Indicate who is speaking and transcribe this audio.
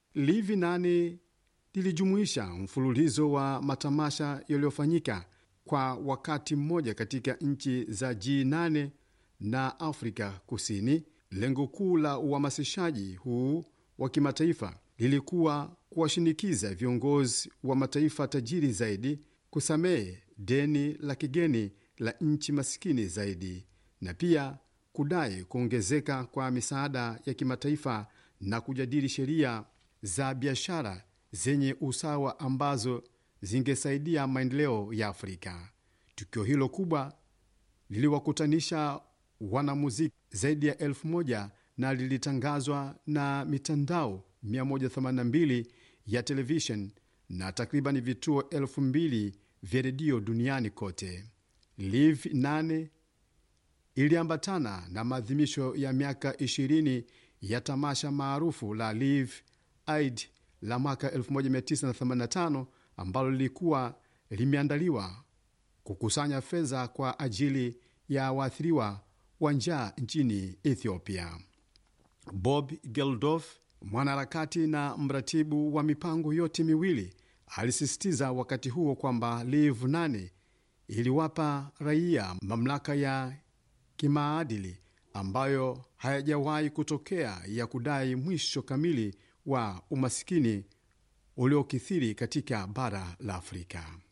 Speaker 1: Livi nane lilijumuisha mfululizo wa matamasha yaliyofanyika kwa wakati mmoja katika nchi za G8 na Afrika Kusini. Lengo kuu la uhamasishaji huu wa kimataifa lilikuwa kuwashinikiza viongozi wa mataifa tajiri zaidi kusamehe deni la kigeni la nchi masikini zaidi na pia kudai kuongezeka kwa misaada ya kimataifa na kujadili sheria za biashara zenye usawa ambazo zingesaidia maendeleo ya Afrika. Tukio hilo kubwa liliwakutanisha wanamuziki zaidi ya elfu moja na lilitangazwa na mitandao 182 ya televishen na takriban vituo elfu mbili vya redio duniani kote. Live 8 iliambatana na maadhimisho ya miaka 20 ya tamasha maarufu la Live Aid la mwaka 1985 ambalo lilikuwa limeandaliwa kukusanya fedha kwa ajili ya waathiriwa wa njaa nchini Ethiopia. Bob Geldof, mwanaharakati na mratibu wa mipango yote miwili, alisisitiza wakati huo kwamba Live 8 iliwapa raia mamlaka ya kimaadili ambayo hayajawahi kutokea ya kudai mwisho kamili wa umasikini uliokithiri katika bara la Afrika.